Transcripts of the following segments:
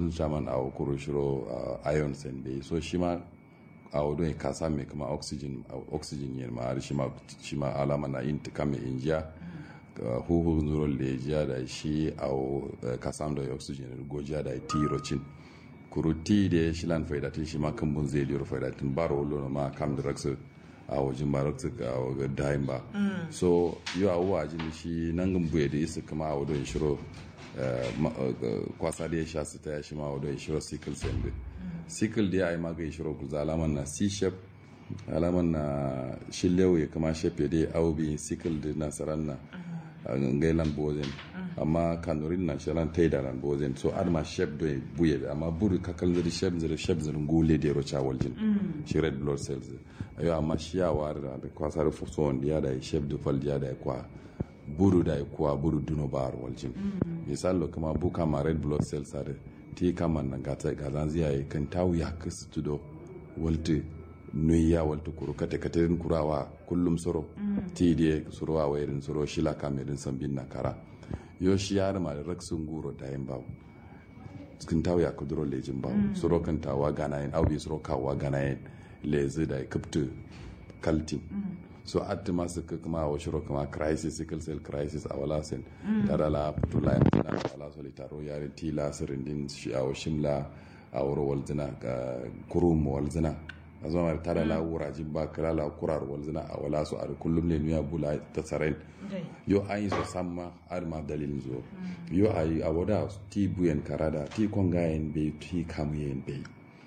gulzun shaman a kuro shiro iron sen bai so shi ma a wadon ka same kuma oxygen oxygen yin ma shi ma shi ma alama na yin tuka mai injiya huhu zuro lejiya da shi a ka samu da oxygen gojiya da tirocin kuru ti da shi lan faidatin shi ma kan bun zai liyar faidatin baro wolo ma kam da raksu a wajen ba raksu a wajen dayin ba so yau a wajen shi nan gambuye da isa kuma a wadon shiro kwasa da ya sha su ta ya shi ma wadon shiro sickle sende sickle da ya yi magai shiro kuza alaman na c shape alaman na shillewa ya kama shape da ya aubi sickle da nasaran na ngailan bozen amma kanurin na shalan taida ran bozen so adma shape do buye amma buru kakal zari shape zari shape zari ngule de rocha waljin shi red blood cells ayo amma shi ya war da kwasar fuso wanda ya da shape do fal ya da kwa buru da kwa buru duno bar waljin misalo kama buka ma red blood cells are ti kama na gata gazan ziya kan tawu ya kasu tudo walti nuya walta kuru kate katerin kurawa kullum soro ti die surowa wairin soro shila kamerin sambin na kara yo shi yar ma raksun guro da yin bawo kin tawo ya kuduro lejin bawo soro kan tawa gana yin aubi soro kawa gana yin lezi da kuptu kaltin so atti masu kuma wa shiro kuma crisis sickle cell crisis a wala sen tara la putula yana wala solitaro yare tila sirindin shi a shimla a wuro walzina kurum walzina a zama tara la wurajin ba kira la kurar walzina a wala su a kullum ne nuya bula ta tsaren yo an yi so samma har ma dalilin zo yo a yi a wada ti buyen karada ti kongayen bai ti kamuyen bai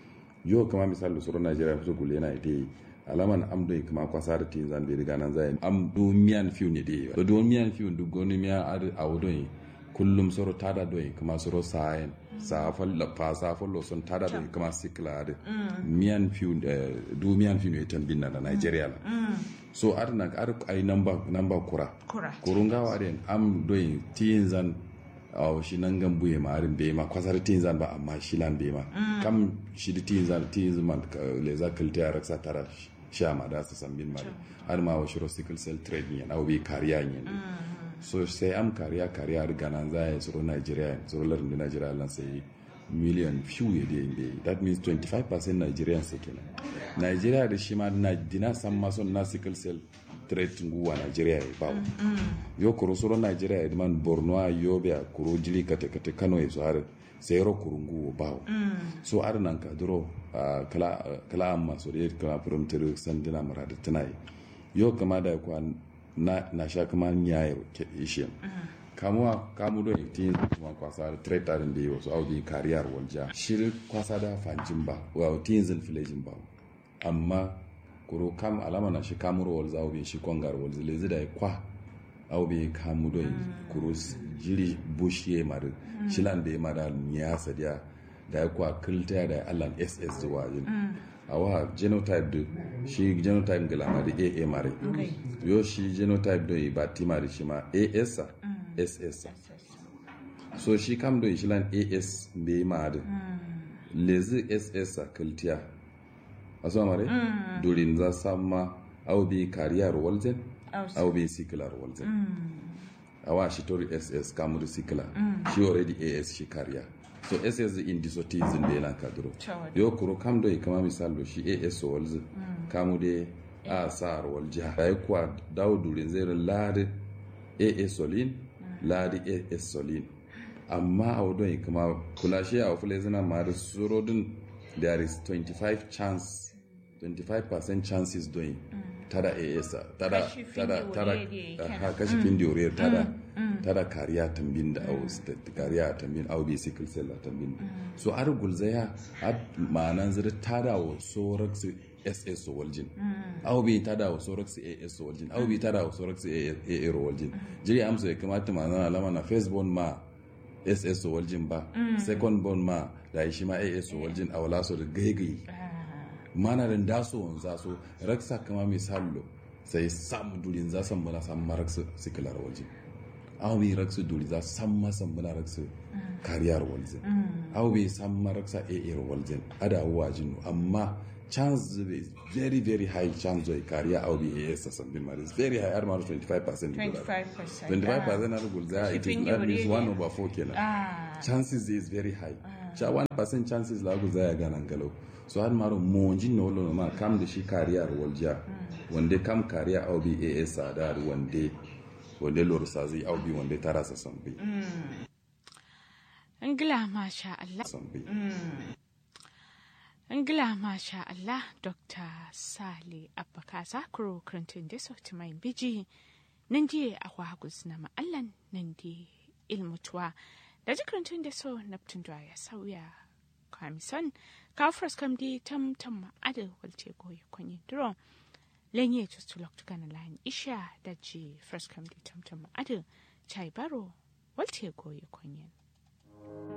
yo kama misali suru najeriya su gule na ita alaman am do kuma kwasa da tin zan bai riga nan zai am do miyan fiu ne dai do do miyan fiu du goni miya ar a wado kullum soro tada do kuma soro sayen safal la fa safal lo son tada do kuma sikla da miyan fiu do miyan fiu ne tambin na Nigeria la so ar na ar ai number number kura kurunga wa den am do tin zan aw shi nan gan buye ma arin bai ma kwasar tin zan ba amma shi lan bai ma kam shi di tin zan tin zan le za kalta ya raksa tara sha ma da su san bin mare har ma wa shiro sickle cell trade ne aw bi kariya ne so sai am kariya kariya riga nan za ya tsoro Nigeria tsoro larin da Nigeria lan sai million few ya dai bai that means 25% Nigerian sai kenan Nigeria da shi ma na dina san ma son na sickle cell trade nguwa Nigeria ya bawo yo kuro soro Nigeria ya man Borno a Yobe a kuro jili kate kate Kano ya so har sai ro kuro nguwa bawo so ar nan ka duro kala kala amma so da kala from tir sandina marada tunai yo kama da kwa na na sha kama nyaye ke ishe kamuwa kamu do tin kuma kwasa trade tarin da yo so audi kariyar walja shir kwasa da fanjin ba wa tin zin filejin ba amma kuro kam alama na shi kamuro wal za obi shi kongar wal zile zida kwa obi kamu do kuro jiri bush ye mar shilan be mara nya sadia da kwa kilta da allan ss da wajin awa genotype do shi genotype gala ma da aa mare yo shi genotype do ba ti mare shi ma as ss so shi kam do shilan as be mare lezi ss kiltiya aso mare mm. durin za samma au bi kariyar walzen au bi sikilar walzen mm. awa shi tori ss kamuri sikila mm. shi already as shi kariya so ss in disotism da yana kaduro yo kuro kam do kama misalo shi as walzen mm. kamu de a sa'ar waljiha da kuwa dawo durin zai ladi as solin ladi as solin amma a wadon kama kula shi a wafule zina ma da surodin there is 25 chance 25% chances doing mm. tada AS tada tada tada ha kashi mm. fin diore tada mm. tada kariya tambin da au kariya tambin au bi sickle cell tambin so ar gulzaya ad manan zira tada wa sorax SS waljin au bi tada wa sorax AS waljin au bi tada wa sorax AA waljin jiri amsa ya kamata manan alama na first born ma ss waljin ba second born ma da shi ma as waljin a wala so da gaigai mana da daso wanza so raksa kama misalo sai samu durin za san bala san maraksu sikilar waljin aw bi raksu duri za san ma san bala raksu kariyar waljin aw bi san maraksa aa waljin ada wajin amma chance is very very high chance of career aw bi as san bin maris very high armar 25% 25% 25% na rugul za it is that means 1 over 4 kenan chances is very high sha 1% chances la ku zaya ganan galau so har maro monjin no lo ma kam da shi kariya walja wande kam kariya au bi as da wande wande lor sazi au bi wande tarasa sambi Ingila masha Allah. sambi Ingila masha Allah Dr. Sale Abbakasa Kuro Clinton da sauti mai biji nan di a wagus na ma'allan nan di ilmutuwa da jikirin da so naftun da ya sauya kamison kafras kam di tam tam ma'adar walce goyi kwanyi duro lenye tustulok tukana layin isha da ji first kam di tam tam ma'adar chai baro walce goyi kwanyi